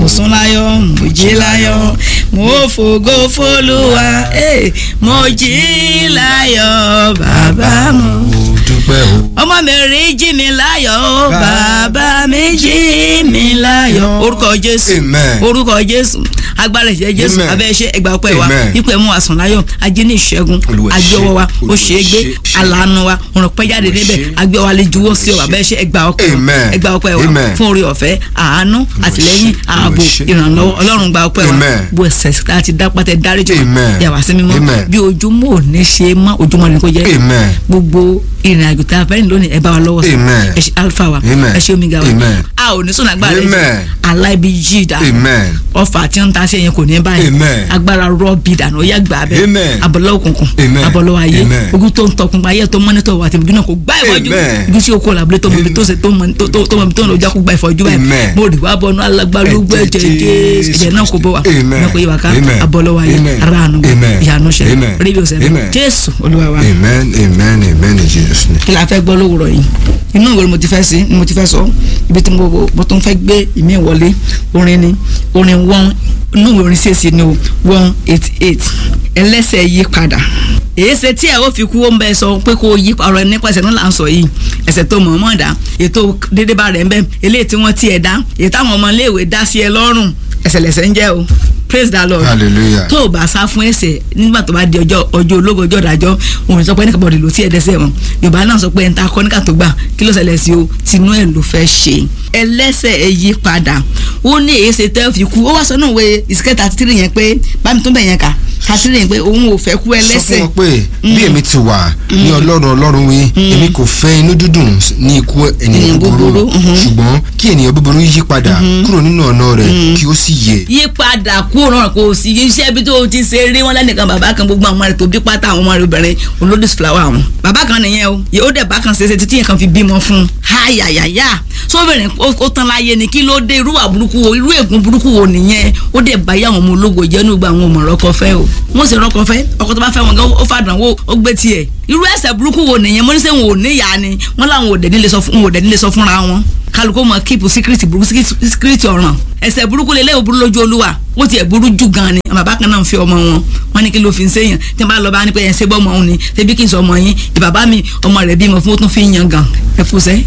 mo sùn láyọ̀ mo jí láyọ̀ mo fògo fólúwa eh, mo jí láyọ̀ bàbá mo mo dúpẹ́ o. ọmọ mi rí jí mi láyọ̀ o bàbá mi jí mi láyọ̀ orúkọ jésù Amen. orúkọ jésù agbára ìṣẹ́ jésù Amen. abẹ́ iṣẹ́ ẹgbà ọpẹ́ wa Amen. ipò ẹ̀mú àsùn láyọ̀ ajé ní ìṣẹ́gun Olúwa ṣe, agbẹ́wọ́ wa ó Olúwa ṣe é gbé ṣe, ṣe. alàánú wa òrùn pẹ́ jáde Olúwa níbẹ̀ ṣe. agbẹ́wọ́ alẹ́ juwọ́ sí ọ Olúwa abẹ́ iṣẹ́ ẹgbà ọpẹ́ wa Amen. ẹgbà ọpẹ́ wa Amen. fún orí ọ̀fẹ́ àánú àtìlẹ́yìn ṣe, ààbò Olúwa ṣe. ìrànlọ́wọ́ ọlọ́run gba ọpẹ́ wa Amen. bó ẹsẹ̀ láti dápátẹ́ dáríjì wa Amen. yàwá sí mímọ́ Amen. bí ojúmọ́ ò ní ṣe mọ́ ojúmọ́ ni kò jẹ́ Amen. gbogbo ìrìn àjò tá a fẹ́ rìn lónìí ẹ bá wa lọ́wọ́ sí Amen. ẹ ṣe alpha wa Amen. ẹ ṣe omega wa Amen. a ò ní sọ̀nà agbára Amen. rẹ aláìbí yí dà amen. ọfà tí ń ta sí ẹyin kò ní báyìí Amen. agbára rọ́ọ̀bì dànù ó yá gbà bẹ́ẹ̀ Amen. abọ́lọ́ òkùnkùn Amen. abọ́lọ́ ayé Amen. ogun tó ń tọkùn ayé tó mọ́nítọ̀ wà tìbí náà kò gbá ìfọ́jú Amen. ibi tí o kò làbúlé tó mọ ibi tó ṣe tó mọ tó tó tó mọ ibi tó ń lọ jákú gba ìfọ́jú báyìí Amen. mo rí wá bọ́nú alágbálúgbó Ẹ̀jẹ̀ ẹ̀jẹ̀ jésù ẹ̀jẹ̀ náà kò bọ̀ wá Amen. náà kò yí wa ká Amen. abọ́lọ́ ayé Amen. ara àánú Amen. ìyanu ṣẹlẹ̀ Amen. rédíò ṣẹlẹ̀ Amen. jésù olúwa wa amen amen amen in jesus name. kí la fẹ́ gbọ́ lówùrọ̀ yìí inú ìwé ni mo ti fẹ́ sí ni mo ti fẹ́ sọ ibi tí mo mo tún fẹ́ gbé ìmí wọlé orin ni orin one inú ìwé orin ṣèṣì ni o one eighty eight ẹlẹ́sẹ̀ yí padà èyí ṣe tí ẹ ó fi kú ó ń bẹ sọ pé kó yí ọ̀rọ̀ nípasẹ̀ náà là ń sọ yìí ẹsẹ̀ tó mọ̀ mọ̀ dá ètò dédé bá rẹ̀ ń bẹ eléyìí tí wọ́n tiẹ̀ dá èyí táwọn ọmọ iléèwé dá sí ẹ lọ́rùn ẹsẹ̀ lẹ̀sẹ̀ ń jẹ́ o praise the lord hallelujah. tó o bá sá fún ẹ̀ṣẹ̀ nígbà tó bá di ọjọ́ ọjọ́ ológo ọjọ́ ìdájọ́ òun sọ pé ẹnìkan bọ̀dì ló tí ẹ dẹ́ṣẹ̀ wọn yorùbá náà sọ pé ẹni tá a kọ́ níkà tó gbà kí ló ṣẹlẹ̀ sí o tinú ẹ̀ ló fẹ́ ṣe ẹlẹ́ṣẹ̀ ẹ yí padà ó ní èyí ṣe tẹ́ fi kú ó wá sọ náà wé ìsìkẹ́ thirty three yẹn pé bámi tó bẹ̀ yẹn kà thirty three yẹn pé òun ò fẹ́ kú sọ ẹlẹ́ṣẹ̀ fún wọn pé bí èmi ti wà ní ọlọ́run ọlọ́run wí èmi kò fẹ́ inú dídùn ní ikú ènìyàn Ènìyàn búburú búburú, mhm. ṣùgbọ́n kí ènìyàn búburú yí padà kúrò nínú ọ̀nà rẹ̀ kí ó sì yè. yípadà kúrò náà kò sí iṣẹ́ bí tó o ti ṣe rí wọn lẹ́nìkan bàbá kan gbogbo àwọn ọmọ rẹ̀ tó bí pátá àwọn ọmọ rẹ̀ obìnrin olódì fúláwà wọn. bàbá kan nìyẹn o yóò dẹ̀ bá kan ṣeéṣe títí yẹn kan fi bímọ fún un. háyàyàyà sóbìnrin ó ó tán láyé ni kí ló dé irú wà burúkú wo irú ègún burúkú wo nìyẹn ó dẹ̀ bá yá àwọn ọmọ ológo jẹ́ ní gbogbo àwọn ọmọ rọ́kọ fẹ́ o. wọ́n sì rọ́kọ fẹ́ ọkọ tó bá fẹ́ wọn gan ó fàdánwò ó gbé tiẹ̀ irú ẹ̀ṣẹ̀ burúkú wo nìyẹn mo ní sẹ́ wọn ò níyà ni wọ́n láwọn ò dẹ̀ nílé sọ fún wọn ò dẹ̀ nílé sọ fúnra wọn kálukó mọ kíìpù síkírìtì burúkú síkírìtì ọ̀ràn ẹ̀ṣẹ̀ burúkú lélẹ́ ò burú lójú olúwa ó tiẹ̀ burú jù gan ni bàbá kan náà ń fi ọmọ wọn wọn ní kí ló fi ń séyàn tí wọn bá lọ bá ní pé ẹ̀ ń ṣe bọ́ ọmọ òun ni ṣebí kí n sọ ọmọ yín ìbàbá mi ọmọ rẹ̀ bímọ fún ó tún fi ń yan gan ẹ fúnṣẹ́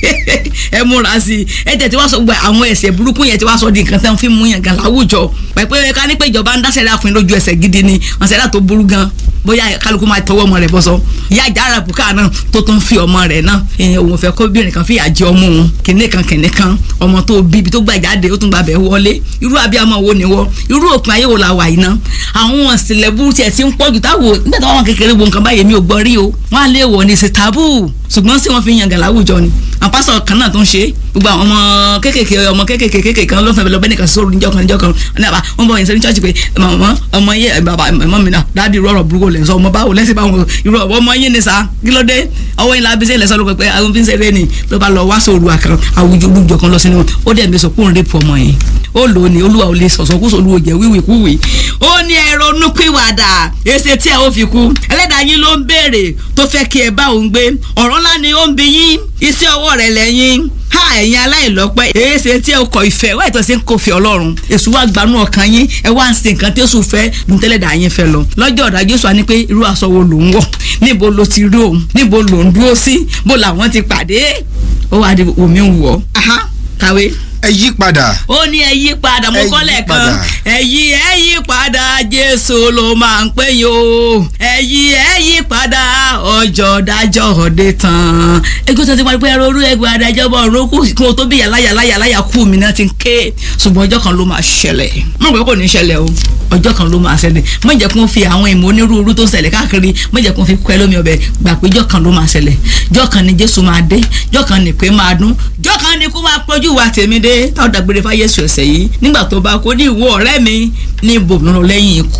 ẹ múra sí i ẹ tẹ̀ tí wọ́n sọ gbọ́ àwọn ẹ̀ṣẹ̀ burúkú yẹn tí wọ́n sọ di nǹkan tẹ́ ń fi mú yan gan láwùjọ pẹ̀pẹ́ ká ní pé ìjọba ń dáṣẹ́ dáfin lójú ẹsẹ̀ gidi ni ọ̀sẹ̀ dà tó burú gan bóyá kálukú máa tọwọ́ ọmọ rẹ̀ bọ́sọ ìyá ìjà ara bùkà náà tó tún fi ọmọ rẹ̀ náà èèyàn òun fẹ́ kóbìnrin kan fìyà jẹ ọmọ òun kìnìún kan kìnìún kan ọmọ tó bí ibi tó gbà jáde ó tún gbà bẹ̀ wọlé irú abiyamọ wo ni wọ irú òpin ayé wo la wà yìí ná àwọn ìsìnlẹ̀ burú tiẹ̀ ti ń pọ̀ jù táwo nígbà táwọn kékeré wo nǹkan báyìí mi ò gbọ́ rí o wọ́n á lé wọ̀ ní ṣe tábù ṣùgbọ́n sí wọ́n fi yan gàlá àwùjọ ni àwọn pásọ kan náà tó ń ṣe gbogbo àwọn ọmọ kékèké ọmọ kékèké kékèké kan ló fẹ́ lọ bẹ́ẹ̀ nìkan sóru níjọ́ kan níjọ́ kan ní àbá wọn bọ̀ yẹn sẹ́ni chọ́ọ̀chì pé màmá ọmọ yẹ bàbá ọmọ mi náà dáàdi rọrọ burúkú lẹ̀ sọ ọmọ báwo lẹ́sìn báwo irú ọmọ yín ni sa kí ló dé ọwọ́ yín lábísẹ́ lẹ́sọ̀ ló pẹ́ àwọn fi ń ṣeré ni ló bá lọ wá sóru àkàn àwùjọ olùjọ kan lọ sínú ó dẹ̀ mi sọ kó ń rẹ́pù ọmọ yẹn ó lò ó ní olúwa ò lè sọ̀sọ̀ kó sọ olúwo jẹ́ wíwì kúwì ó ní ẹ̀rọ nùpìwàdà èsì tí ẹ ó fi kú ẹlẹ́dàá yín ló ń béèrè tó fẹ́ kí ẹ bá òun gbé ọ̀rọ̀ ńlá ni ó ń bi yín iṣẹ́ ọwọ́ rẹ̀ lẹ́yìn ha ẹ̀yin aláìlọ́pẹ́ èéṣe tí ẹ kọ ìfẹ́ wáyé tó ṣe ń kó fi ọlọ́run èṣù wa gbanú ọkàn yín ẹ wá ń ṣe nǹkan tí èṣù fẹ́ dùntẹ́lẹ̀dà yín fẹ́ lọ lọ́jọ́ ọ̀dà jésù wa ní pé irú aṣọ wo ló ń wọ̀ níbo ló ti rí òun níbo ló ń dúró sí bó làwọn ti pàdé ó wà ní omi ń wọ̀ aha kàwé ẹ yí padà. ó ní ẹ yí padà mo Ẹ yí kọ́ lẹ́ẹ̀kan padà. ẹ yí ẹ yí padà jésù ló máa ń pè yín o ẹ yí ẹ yí padà ọjọ́ dájọ́ ọ̀dẹ tán. ẹgbẹ́ tó ti wá pé ẹrọ orú ẹgbẹ́ adájọ́ bọ̀ ọ̀run kù kí wọ́n tó bí yàrá yàrá yàrá yà kú mi náà ti ń ké ṣùgbọ́n ọjọ́ kan ló máa ṣẹlẹ̀ mo rò pé kò ní ṣẹlẹ̀ o ọjọ́ kan ló máa ṣẹlẹ̀ má jẹ́ kó fi àwọn ìmọ̀ onírúurú tó ń ṣẹlẹ̀ káàkiri má jẹ́ kó fi kọ́ ẹ lómi ọbẹ̀ gbà pé ọjọ́ kan ló máa ṣẹlẹ̀ ọjọ́ kan ni jésù máa dé ọjọ́ kan ni pé máa dún ọjọ́ kan ni kó máa pọ́jú wa tèmi dé táwọn dàgbére fáyésù ẹ̀sẹ̀ yìí nígbà tó bá kó ní ìwọ ọ̀rẹ́ mi ní ibòmíràn lẹ́yìn ikú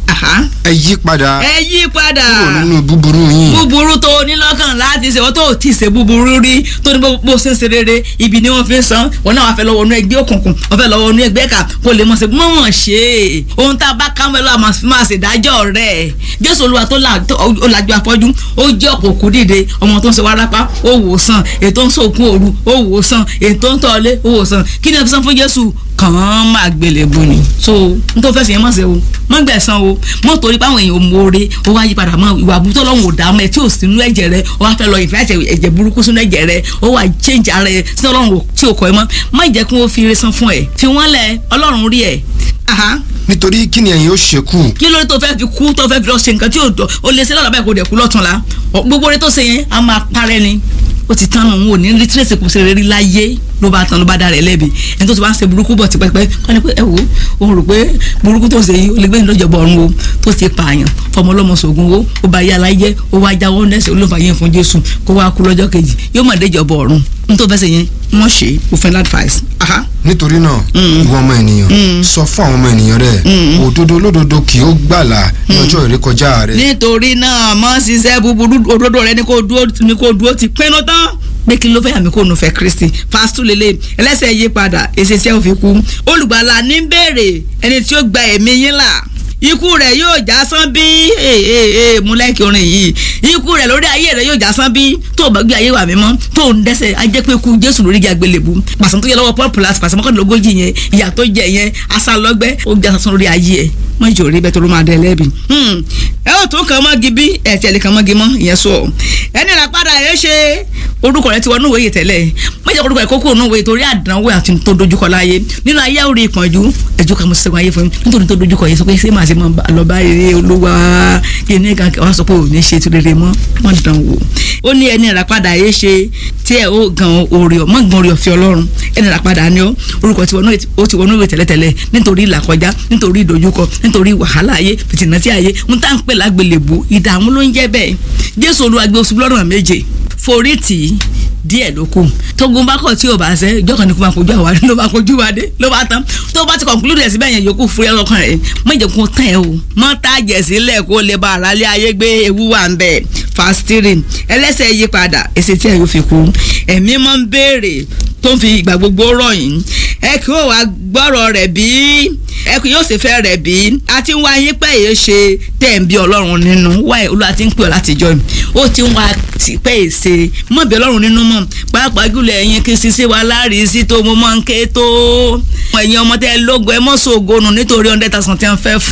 Aha. ẹ yí padà ẹ yí padà kúrò nínú búburú yín búburú tó o ní lọ́kàn láti ṣe wọ́n tó o ti ṣe búburú rí tó ní bó bó ṣe ń ṣe rere ibi ni wọ́n fi ń san wọn náà wàá fẹ́ lọ́wọ́ inú ẹgbẹ́ òkùnkùn wọ́n fẹ́ lọ́wọ́ inú ẹgbẹ́ kà kó lè mọ̀ ṣe mọ̀mọ̀ ṣe é ohun tá a bá ká mọ́ ẹ lọ́wọ́ àmọ́ fi máa ṣe ìdájọ́ rẹ̀ jésù olúwa tó là- tó- ó lajú afọ́jú ó jẹ́ ọ̀pọ̀ òkú dìde ọmọ tó ń ṣe wárápá ó wò ó sàn ètò ń sòkun òru ó wò ó sàn ètò ń tọ́lé ó wò ó sàn kí ni ẹ fi san fún jésù kàn án máa gbélébù ni so n tó fẹsẹ̀ yẹn mọ̀ ṣe o mọ̀ gbẹ̀san o mọ̀ torí pé àwọn èèyàn ò mọ̀ọ́re ó wá yí padà mọ́ ìwà àbútọ́ lọ́hùn ò dá mọ́ ẹ tí ò sínú ẹ̀jẹ̀ rẹ ó wá fẹ́ lọ ìfẹ́ ẹ̀jẹ̀ ẹ̀jẹ̀ burúkú sínú ẹ̀jẹ̀ rẹ ó wá change ara ẹ sínú ọlọ́run tí ò kọ́ ẹ mọ́ má jẹ́ kí wọ́n fi ire san fún ẹ fi wọ́n lẹ̀ ọlọ́run rí ẹ aha nítorí kí ni ẹ̀yin ó ṣekú kí ló dé tó fẹ́ fi kú tó fẹ́ fi lọ ṣe nǹkan tí ò dọ̀ ó lè ṣe lọ́la báyìí kò dẹ̀ kú lọ́tún la Ọ, gbogbo rẹ tó ṣe yẹn a máa parẹ́ ni ó ti tán nù ò ní rí tírèsì kù sí rere láyé ló bá tán ló bá dá rẹ̀ lẹ́bi ẹni tó ti wá ń ṣe burúkú bọ̀ tipẹ́pẹ́ wọ́n ní pé ẹ wò ó rò pé burúkú tó ṣe yìí ó lè gbé ìlọ́jọ̀bọ̀ ọ̀run o tó ti pààyàn fọmọ ọlọ́mọ sògùn o ó bá yá láyé ó wá jáwọ́ nẹ́sẹ̀ olófà yẹn fún Jésù kó wá kú lọ́jọ́ kejì yóò mọ̀ déjọ̀bọ̀ ọ̀run n tó fẹ́ ṣe yẹn wọ́n ṣe òfin advice. aha nítorí náà ìwọ ọmọ ènìyàn sọ fún àwọn ọmọ ènìyàn rẹ òdodo olódodo kì ó gbàlà ní ọjọ́ ìrékọjá rẹ nítorí náà mọ ṣiṣẹ́ búburú òdodo rẹ ní kó dúró ní kó dúró ti pinnu tán pé kí ló fẹ́ àmì kó nu fẹ́ kristi fásitì lélẹ̀ ẹlẹ́sẹ̀ yí padà èsì tí ẹ ò fi kú olùgbàlà ní béèrè ẹni tí ó gba ẹ̀mí yín là ikú rẹ̀ yóò já sán bí ee ee ee mú lẹ́kì orin yìí ikú rẹ̀ lórí ayé rẹ̀ yóò já sán bí tó o bá gbé ayé wà mímọ́ tó o ń dẹ́ṣẹ̀ ajẹ́ pé kú jésù lórí igi àgbélébù pàṣẹ tó yẹ lọ́wọ́ paul plus pàṣẹ mọ́kànlélógójì yẹn ìyà tó jẹ yẹn asálọ́gbẹ́ ó já sán lórí ayé ẹ̀ mọ ìjọ rí bẹ́ẹ̀ tó ló máa dẹ lẹ́bi. ẹ ó tún kàn mọ́gi bí ẹ tiẹ̀ lè kàn mọ́gi mọ́ ìyẹn sọ ẹni rà padà ẹ ṣe orúkọ rẹ ti wọnú ìwé yìí tẹ́lẹ̀ mọ̀jẹ̀ orúkọ rẹ kókó ònú ìwé torí àdánwò àti tó dojúkọ láyé nínú ayé orí ìpọ́njú ẹjọ́ kan mo ṣe sẹ́gun ayé fún mi nítorí tó dojúkọ yìí sọ pé ṣé màá ṣe máa lọ bá rere olúwa kí ni kan wọ́n sọ pé ò ní ṣe ti rere mọ́ wọ́n dán wò ó ní ẹni rà padà ẹ ṣe tí ẹ ó gan orí ọ mọ́ gan orí ọ̀fẹ́ ọlọ́run ẹni rà padà ni ó orúkọ ti wọnú ó ti wọnú ìwé tẹ́lẹ̀tẹ́lẹ̀ nítorí ìlàkọjá nítorí ìdojúkọ nítorí wàhálà ayé fìtìnà tí ayé ń tá ń pè lágbélébù ìdààmú ló ń jẹ́ bẹ́ẹ̀ jésù olúwa gbé oṣù lọ́rùn méje forí tì í díẹ̀ ló kù tógun bá kọ̀ tí o bá ṣe ìjọ kan ní kó máa kojú àwa ló máa kojú wa dé ló bá tán tó bá ti conclude ẹ̀ síbẹ̀ yẹn yòókù fúyẹ́ lọ́kàn rẹ̀ má jẹ́ kó tán ẹ o mọ́ tàjẹ̀ sílẹ̀ kó lè bá ara lé ayé gbé ewu wà ń bẹ̀ fastiri ẹlẹ́sẹ̀ yí padà èsì tí ẹ yóò fi kú ẹ̀mí máa ń béèrè tó ń fi ìgbà gbogbo rọ̀ yín ẹ kí ó wá gbọ́rọ̀ rẹ̀ bí ẹ kì yóò ṣe fẹ́ rẹ̀ bí a ti ń wá yín pẹ́ yìí ṣe tẹ̀ ń bí ọlọ́run nínú wáyé olúwa ti ń pè ọ́ látijọ́ yìí ó ti ń wá pẹ́ yìí ṣe mọ̀ bí ọlọ́run nínú mọ̀ pàápàá jùlọ ẹ̀yin kí sisi wa láàrin sí tó mo máa ń ké tó ẹ̀yin ọmọ tẹ́ lógo ẹ mọ̀ sóògùn nítorí hundred thousand tí wọ́n fẹ́ fún